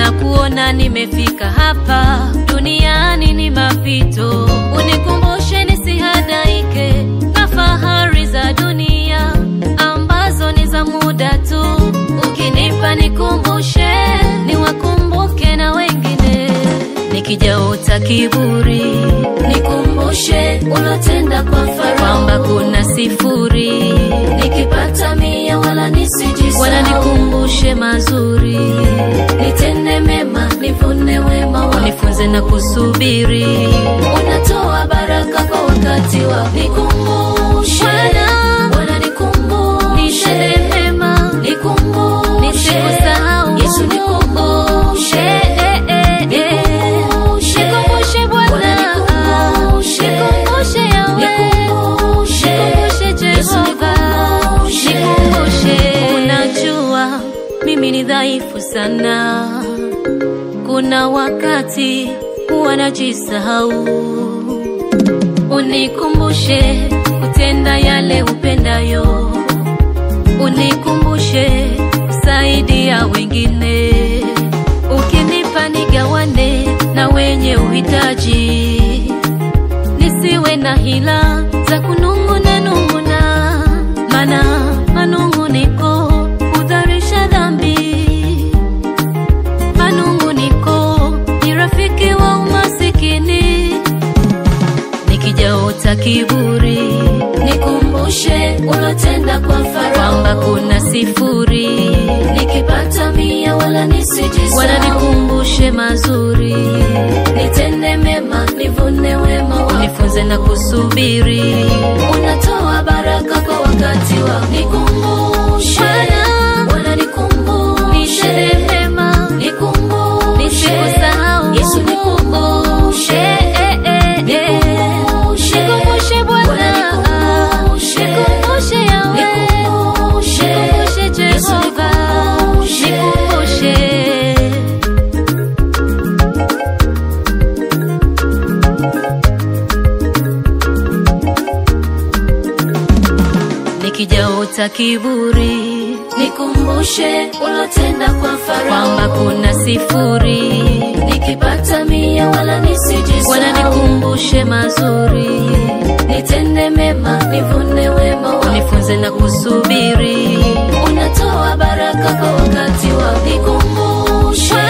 na kuona nimefika hapa duniani ni mapito, unikumbushe nisihadaike na fahari za dunia ambazo ni za muda tu. Ukinipa nikumbushe, niwakumbuke na wengine, nikijaota kiburi Nikumbushe ulotenda kwa Farao, kwamba kuna sifuri, nikipata mia wala nisijisahau. wala nikumbushe mazuri, Nitende mema nivune wema wako, nifunze na kusubiri unatoa baraka kwa wakati wako. Nikumbushe Bwana, Bwana, nikumbushe nitende mema nikumbushe Nisikusahau. Yesu, nikumbushe Eh, eh, eh, eh. Nikumbushe. Nikumbushe Bwana. Bwana, nikumbushe. Nikumbushe Yahweh. Nikumbushe. Nikumbushe Yesu, Jehova. nikumbushe. Nikumbushe. Unajua mimi ni dhaifu sana, kuna wakati huwa najisahau. Unikumbushe kutenda yale upendayo, unikumbushe kusaidia wengine, ukinipa nigawane na wenye uhitaji, nisiwe na hila za kunung'una nung'una, maana manung'uniko hudharisha dhambi. Manung'uniko ni rafiki wa umasikini, nikijaota kiburi Nikumbushe ulotenda kwa Farao, kwamba kuna sifuri, nikipata mia wala nisijisahau. wala nikumbushe mazuri, Nitende mema nivune wema wako, nifunze na kusubiri unatoa baraka kwa wakati wako. Nikumbushe Bwana, Bwana, nikumbushe nitende mema nikumbushe Nisikusahau. Yesu, nikumbushe Eh, eh, eh, eh. Nikumbushe. Nikumbushe Bwana. Bwana, nikumbushe. Nikumbushe Yahweh. Nikumbushe. Nikumbushe Yesu, Jehova. nikumbushe. Nikumbushe. Nikijaota kiburi Nikumbushe ulotenda kwa Farao, kwamba kuna sifuri, nikipata mia wala nisijisahau. wala nikumbushe mazuri, Nitende mema nivune wema wako, nifunze na kusubiri unatoa baraka kwa wakati wako. Nikumbushe